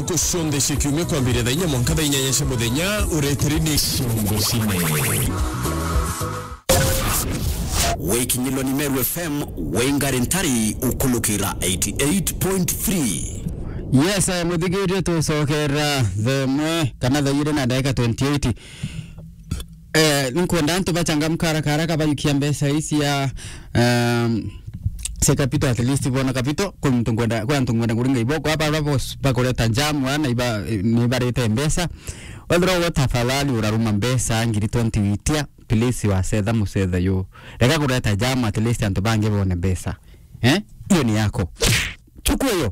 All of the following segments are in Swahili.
ntuko cionthe cia kiumia kwambĩrĩria thaa inya mwanka thaa inyanya cia mũthenya ũretĩri nĩ ciongo cine wikinyilwa ni meru fm wengari ntari ukulukira 88.3 yes eh, muthigiri tucokera themwe kana thaire na ndagika 28 eh, nkwenda antu bachangamka haraka haraka bayukia mbeca ici ya um, se kapito at least bona kapito kwa mtu ngwenda kwa mtu ngwenda kuringa iboko hapa hapo bakoleta jamu ana iba ni barete mbeca wethira wo tafadhali uraruma mbeca ngiri 20 witia please wa setha musetha yo reka kuleta jamu at least antu bange bone mbeca eh hiyo ni yako chukua hiyo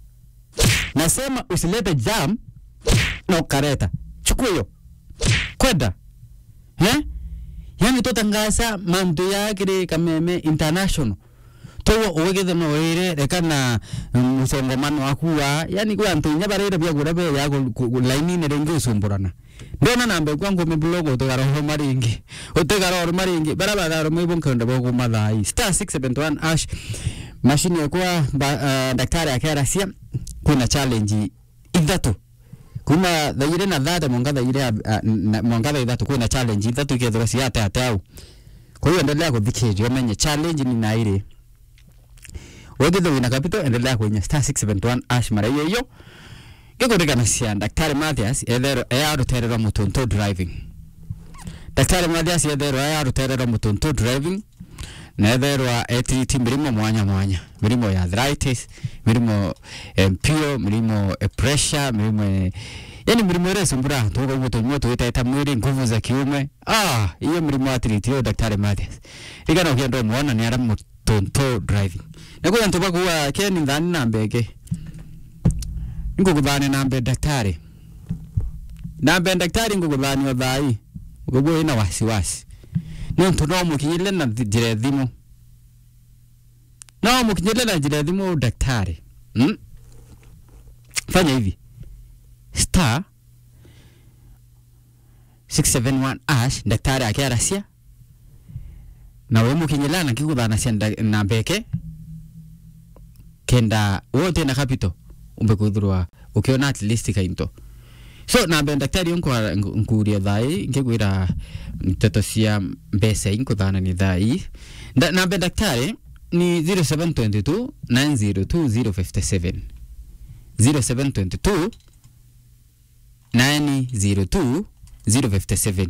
nasema usilete jam na ukareta chukua hiyo kwenda eh yani totangasa mantu yakire kameme international towo uwegithe mawire reka na musongomano wakuwa yani kwa antu nya barire bya gura be ya laini ne rengi usumburana ndona nambe kwa ngome blogo to garo maringi utegaro maringi barabara ro mwibo nkanda bogo mathai star 671 ash mashini ya kwa ba, uh, daktari akerasia kuna challenge ithatu kuma thaire na thate mwangatha ire uh, mwangatha ithatu kwina challenge ithatu ikethira ciate ate au kwa hiyo endelea kuthikiria umenye challenge ni naire wegithe wina kapito endelea kwenye star 671 ash mara hiyo hiyo gikuririkana cia daktari Mathias ethero eyarutererwa mutuntu driving daktari Mathias ethero eyarutererwa mutuntu driving na etherwa etiriti mirimo mwanya mwanya mirimo ya arthritis mirimo empio mirimo e pressure mirimo e, yani mirimo ire sumbura tuko guto mwe tuitaita mwili nguvu za kiume ah hiyo mirimo atiriti daktari Mathias igana ukienda muona ni ara mutuntu driving nakuya ntuba kuwa keni ndani na mbeke ngukuthane nambe daktari nambe daktari ngukuthani othai guguo ina wasiwasi nä ntu no må kinyä na njä thimå no må kinyä na njä thimå daktari mm? fanya hivi star 671 ash daktari akiaracia na we må kinyä na kä gå thana cia na mbeke kenda wote na kapito umbe kwithirwa ukiona at least kainto so nambe daktari nkuria thai nkigwira nteto cia mbeca inkuthana ni thai nambe daktari ni 0722 902057 0722 902 057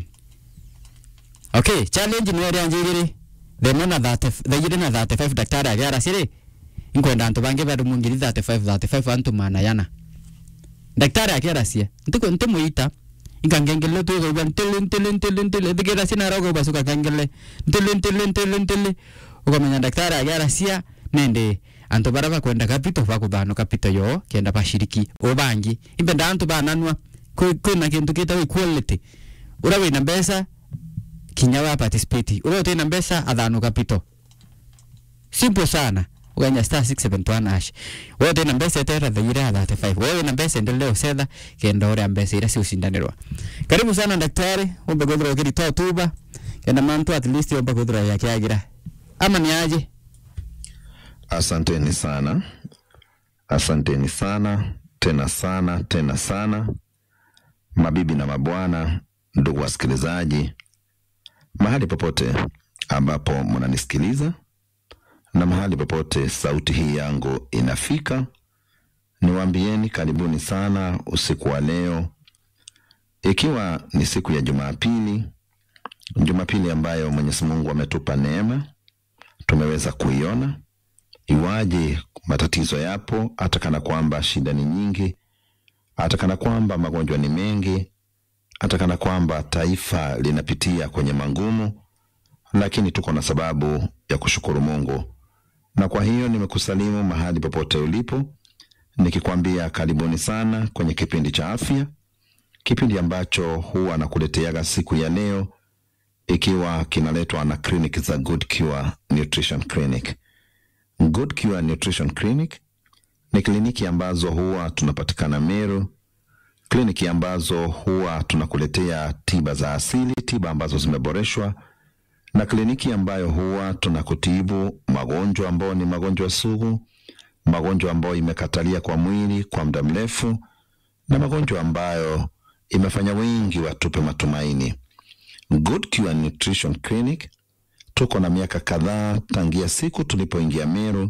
okay challenge ni ria njigiri themo na 30 thaigire na 35 daktari agiara ciri inkwenda antu bangi barumu ngiri 35 35 antu manayana daktari akiaracia ntiko ntimuita inkangengele tu kwa ntele ntele ntele ntele thigira sina rogo basuka kangele ntele ntele ntele ntele ukamenya daktari akiaracia nende antu bara bakwenda kapito bakuthano kapito yo kenda bashiriki ubangi impenda antu bananwa kwina kintu kita equality ura wina mbeca kinya wa participate ura utina mbeca athano kapito simple sana uganya star 671 ash wote na mbesa etera thaire ya 35 wewe na mbesa endelea usetha kenda ore mbesa ira ciucindanirwa karibu sana daktari umbe gwithira ukiritoa tuba kenda mantu at least umbe gwithira yakiagira ama ni aje Asanteni sana, asanteni sana tena sana tena sana, mabibi na mabwana, ndugu wasikilizaji, mahali popote ambapo mnanisikiliza na mahali popote sauti hii yangu inafika, niwaambieni karibuni sana usiku wa leo, ikiwa ni siku ya Jumapili, Jumapili ambayo Mwenyezi Mungu ametupa neema tumeweza kuiona. Iwaje matatizo yapo, hata kana kwamba shida ni nyingi, hata kana kwamba magonjwa ni mengi, hata kana kwamba taifa linapitia kwenye mangumu, lakini tuko na sababu ya kushukuru Mungu na kwa hiyo nimekusalimu mahali popote ulipo, nikikwambia karibuni sana kwenye kipindi cha afya, kipindi ambacho huwa nakuleteaga siku ya leo, ikiwa kinaletwa na kliniki za Good Cure Nutrition Clinic. Good Cure Nutrition Clinic ni kliniki ambazo huwa tunapatikana Meru, kliniki ambazo huwa tunakuletea tiba za asili, tiba ambazo zimeboreshwa na kliniki ambayo huwa tunakutibu magonjwa ambayo ni magonjwa sugu, magonjwa ambayo imekatalia kwa mwili kwa muda mrefu, na magonjwa ambayo imefanya wengi watupe matumaini. Good Cure Nutrition Clinic tuko na miaka kadhaa tangia siku tulipoingia Meru,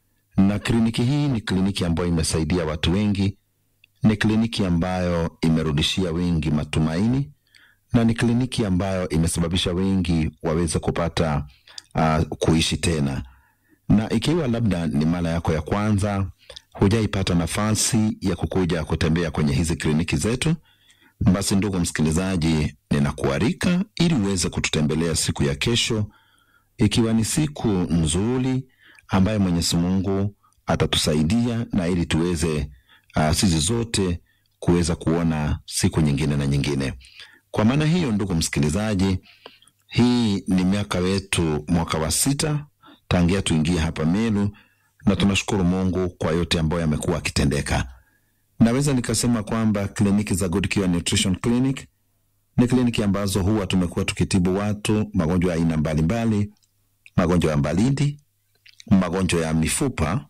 na kliniki hii ni kliniki ambayo imesaidia watu wengi, ni kliniki ambayo imerudishia wengi matumaini, na ni kliniki ambayo imesababisha wengi waweze kupata uh, kuishi tena. Na ikiwa labda ni mara yako ya kwanza, hujaipata nafasi ya kukuja kutembea kwenye hizi kliniki zetu, basi ndugu msikilizaji, ninakualika ili uweze kututembelea siku ya kesho, ikiwa ni siku nzuri ambayo Mwenyezi Mungu atatusaidia na ili tuweze uh, sisi zote kuweza kuona siku nyingine na nyingine. Kwa maana hiyo, ndugu msikilizaji, hii ni miaka wetu mwaka wa sita tangia tuingie hapa Meru, na tunashukuru Mungu kwa yote ambayo yamekuwa akitendeka. Naweza nikasema kwamba kliniki za Good Cure Nutrition Clinic ni kliniki ambazo huwa tumekuwa tukitibu watu magonjwa ya aina mbalimbali, magonjwa ya mbalindi, magonjwa ya mifupa,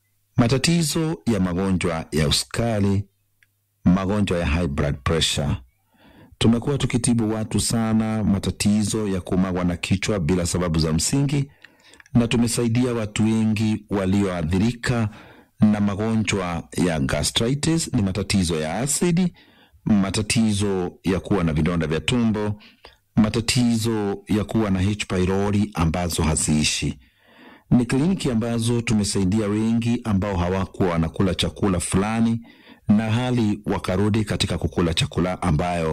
matatizo ya magonjwa ya usukari, magonjwa ya high blood pressure. Tumekuwa tukitibu watu sana matatizo ya kumagwa na kichwa bila sababu za msingi, na tumesaidia watu wengi walioathirika na magonjwa ya gastritis, ni matatizo ya asidi, matatizo ya kuwa na vidonda vya tumbo, matatizo ya kuwa na H pylori ambazo haziishi. Ni kliniki ambazo tumesaidia wengi ambao hawakuwa wanakula chakula fulani na hali wakarudi katika kukula chakula ambayo,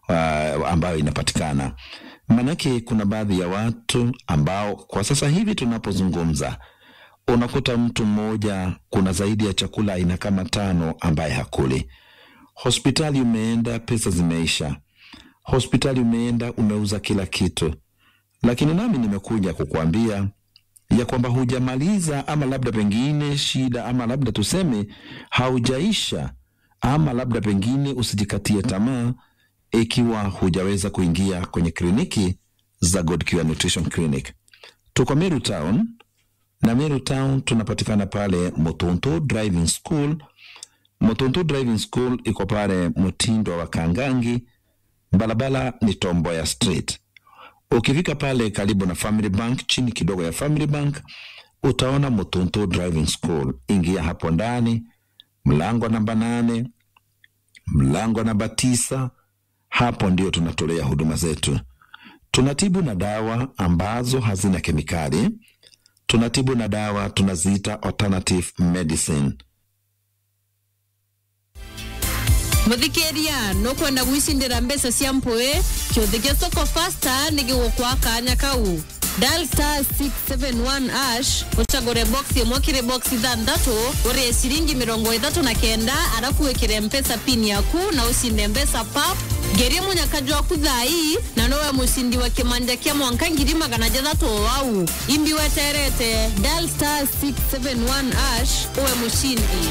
uh, ambayo inapatikana. Maanake kuna baadhi ya watu ambao kwa sasa hivi tunapozungumza unakuta mtu mmoja kuna zaidi ya chakula aina kama tano ambaye hakuli. Hospitali umeenda, pesa zimeisha. Hospitali umeenda, umeuza kila kitu, lakini nami nimekuja kukuambia ya kwamba hujamaliza, ama labda pengine shida, ama labda tuseme haujaisha, ama labda pengine usijikatie tamaa ikiwa hujaweza kuingia kwenye kliniki za God Cure Nutrition Clinic. Tuko Meru Town na Meru Town tunapatikana pale Motonto Driving School. Motonto Driving School iko pale Mtindo wa Kangangi, barabara ni Tomboya Street. Ukifika pale karibu na Family Bank, chini kidogo ya Family Bank, utaona Motonto Driving School. Ingia hapo ndani, mlango namba nane, mlango namba tisa, hapo ndio tunatolea huduma zetu. Tunatibu na dawa ambazo hazina kemikali tunatibu na dawa tunaziita alternative medicine. muthikiria nukwenda gwicindira mbeca cia mpui kiuthi gia soko fasta ni gigukwa kanya kau dial star 671 ash ucagure box imwe kiri box ithanthatu urie ciringi mirongo ithatu na kenda arafu wikire mpesa pin yaku na ucinde mbeca pap ngerie munyakaju waku thai na nowe mucindi wa kimanja kia mwanka ngiri magana jathatu o wau imbi weterete dial star 671 ash uwe mucindi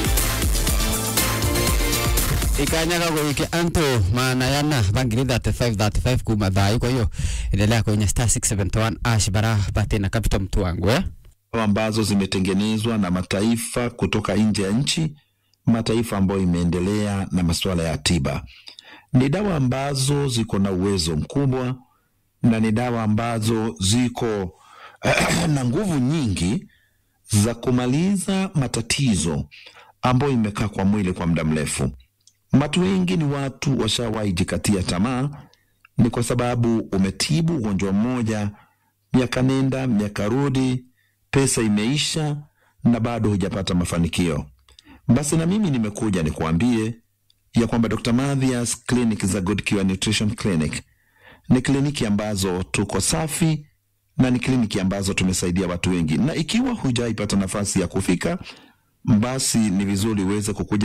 ikanyaga gwike antu maana yana bangiri 35 35 kuma thai kwa hiyo endelea kwenye star 671 ash bara bate na capital mtu wangu eh Dawa ambazo zimetengenezwa na mataifa kutoka nje ya nchi, mataifa ambayo imeendelea na masuala ya tiba. Ni dawa ambazo ziko na uwezo mkubwa na ni dawa ambazo ziko na nguvu nyingi za kumaliza matatizo ambayo imekaa kwa mwili kwa muda mrefu. Watu wengi ni watu washawahi jikatia tamaa, ni kwa sababu umetibu ugonjwa mmoja, miaka nenda miaka rudi, pesa imeisha na bado hujapata mafanikio. Basi na mimi nimekuja nikuambie ya kwamba Dr. Mathias Clinic za Good Cure Nutrition Clinic ni kliniki ambazo tuko safi na ni kliniki ambazo tumesaidia watu wengi, na ikiwa hujaipata nafasi ya kufika, basi ni vizuri uweze kukuja